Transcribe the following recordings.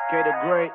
K the Great.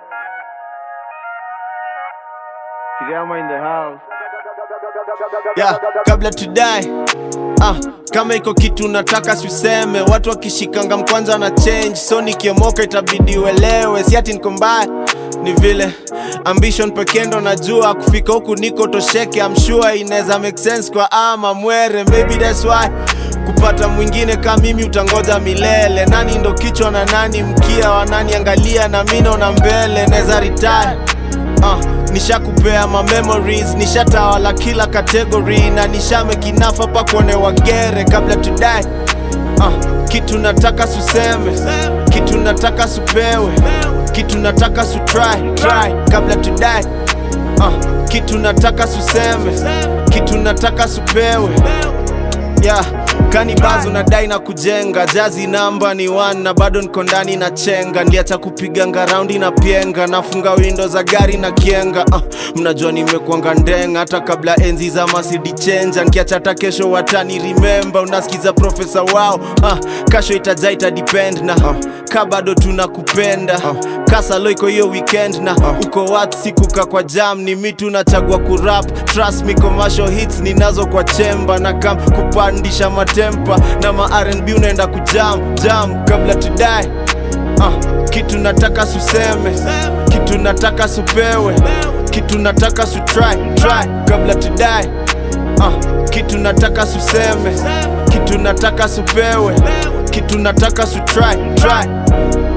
Kigama in the house. yeah, kabla tudai ah, kama iko kitu nataka siuseme watu wakishikanga mkwanza na change so nikiomoka itabidi uelewe si ati niko mbaya ni vile ambition pekee ndo najua kufika huku niko tosheke I'm sure inaweza make sense kwa ama mwere maybe that's why kupata mwingine kama mimi utangoja milele nani ndo kichwa na nani mkia wananiangalia na mi naona mbele naweza retire uh, nishakupea ma memories nishatawala kila category na nishamekinafa pa kuone wagere kabla tudai uh, kitu nataka suseme kitu nataka supewe kitu nataka su try, try kabla tudai uh, kitu nataka suseme kitu nataka supewe yeah. kani bazo nadai na kujenga jazi namba ni one na bado niko ndani na chenga ndiacha kupiganga raundi na pienga nafunga windo za gari na kienga uh, mnajua nimekwanga ndenga hata kabla enzi za masidi chenja nkiacha hata kesho watani remember unasikiza profesa wao uh, kasho itaja ita depend na uh, ka bado tunakupenda uh, kasalo iko hiyo weekend na uh, uko wat sikuka kwa jam ni mi tunachagua kurap trust me commercial hits ninazo kwa chemba na kam kupandisha matempa na ma rnb unaenda kujam jam kabla tudai uh, kitu nataka suseme kitu nataka supewe kitu nataka su try, try kabla tudai uh, kitu nataka suseme kitu nataka supewe kitu nataka su try, try